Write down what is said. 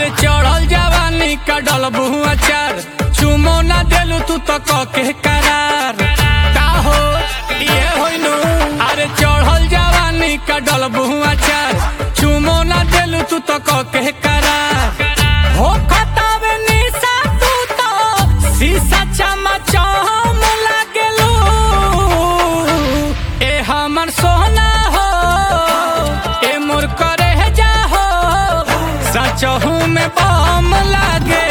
अरे चढ़ल जवानी का डलबू अचार चुमो ना देलू तू तो कके करार का हो ये होइनु अरे चढ़ल जवानी का डलबू अचार चुमो ना देलू तू तो कके करार हो खतावे निशा तू तो शीशा चमचम लागेलू ए हमर सोना हो ए मोर करे जा हो सचहू में बम लागे